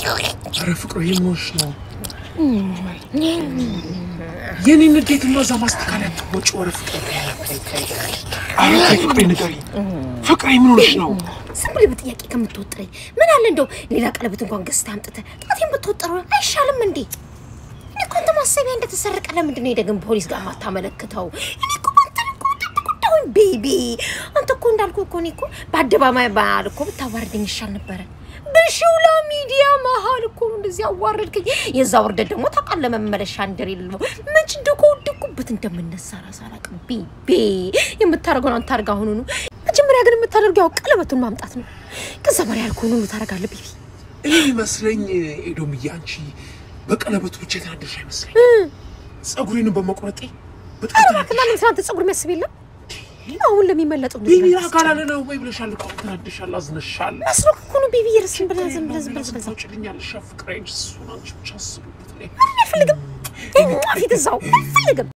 ኧረ ፍቅሩ ይሞሽ ነው የኔ ንዴትማ እዛ ማስተካከያ ትወጪ። ኧረ ፍቅሩ ኧረ ተይ ፍቅሬ ንገሪ። ፍቅሬ ምን ሆነሽ ነው? ዝም ብለህ በጥያቄ ከምትወጥረኝ ምን አለ እንደው ሌላ ቀለበት እንኳን ገዝተህ አምጥተህ ጣቴን ብትወጥረው አይሻልም እንዴ? እኔ እኮ አንተ ማሰቢያ እንደተሰረቀ ለምንድን ነው የደግም ፖሊስ ጋር ማታመለክተው? እኔ እኮ አንተን እኮ ጠብቁዳሁኝ ቤቢ። አንተ እኮ እንዳልኩ እኮ እኔ እኮ በአደባባይ ባህል እኮ ብታዋርደኝ ይሻል ነበረ። በሾላ ሚዲያ መሀል እኮ ነው እንደዚህ አዋረድከኝ። የዛ ውርደት ደግሞ ታውቃለህ መመለሻ እንደሌለው መች እንደኮወደኩበት እንደምነሳ ራስ አላውቅም። ቤቢ የምታደርገውን አንተ አድርግ አሁኑኑ። መጀመሪያ ግን የምታደርገው ያው ቀለበቱን ማምጣት ነው። ከዛ በላይ ያልኩህን ሁሉ ታደርጋለህ ቤቢ። እኔ የሚመስለኝ ኤዶምዬ፣ አንቺ በቀለበቱ ብቻ የተናደድሽ አይመስለኝ። ጸጉሬንም በመቁረጤ በጣም ኧረ ተናደድሽ። እባክህ ማንም ስለ አንተ ጸጉር የሚያስብ የለም። አሁን ለሚመለጠው እንደዚህ ቤቢ ነገር አካላለ ነው ወይ ብለሻል እኮ አሁን ተናደሻል፣ አዝነሻል። መስሎህ እኮ ነው ቤቢ። የርስን ብለህ ዝም ብለህ ዝም ብለህ ዝም ብለህ ታውጭልኛለሽ ፍቅሬ፣ እሱን አንቺ ብቻ አስብበት። እኔ አልፈልግም። ፊት እዛው አልፈልግም።